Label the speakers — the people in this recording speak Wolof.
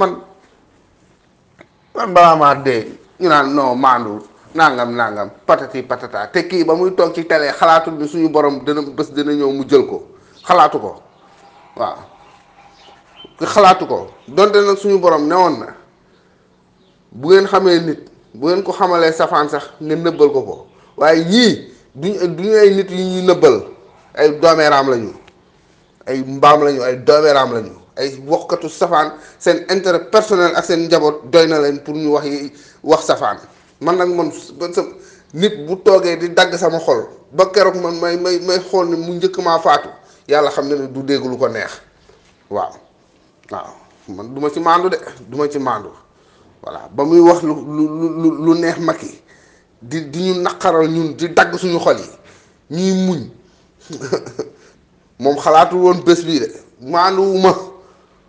Speaker 1: man man balaa maa dee ñu naan non maandu nangam nangam patati patata te kii ba muy toog ci télé xalaatul ni suñu borom dina bés dina ñëw mu jël ko xalaatu ko waaw xalaatu ko donte nag suñu borom newoon na bu ngeen xamee nit bu ngeen ko xamalee safaan sax ngeen nëbbal ko ko waaye ñii duñ duñu ay nit yu ñuy nëbbal ay doomeeraam lañu ay mbaam lañu ay doomeeraam lañu ay waxkatu safaan seen intérêt personnel ak seen njaboot doy na leen pour ñu wax yi wax safaan man nag man ba sa nit bu toogee di dagg sama xol ba keroog man may may may xool ne mu njëkk maa faatu yàlla xam ne ne du dégg lu ko neex waaw waaw man du ma ci maandu de du ma ci maandu voilà ba muy wax lu lu lu lu neex Macky di di ñu naqaral ñun di dagg suñu xol yi ñuy muñ moom xalaatul woon bés bii de maanduwuma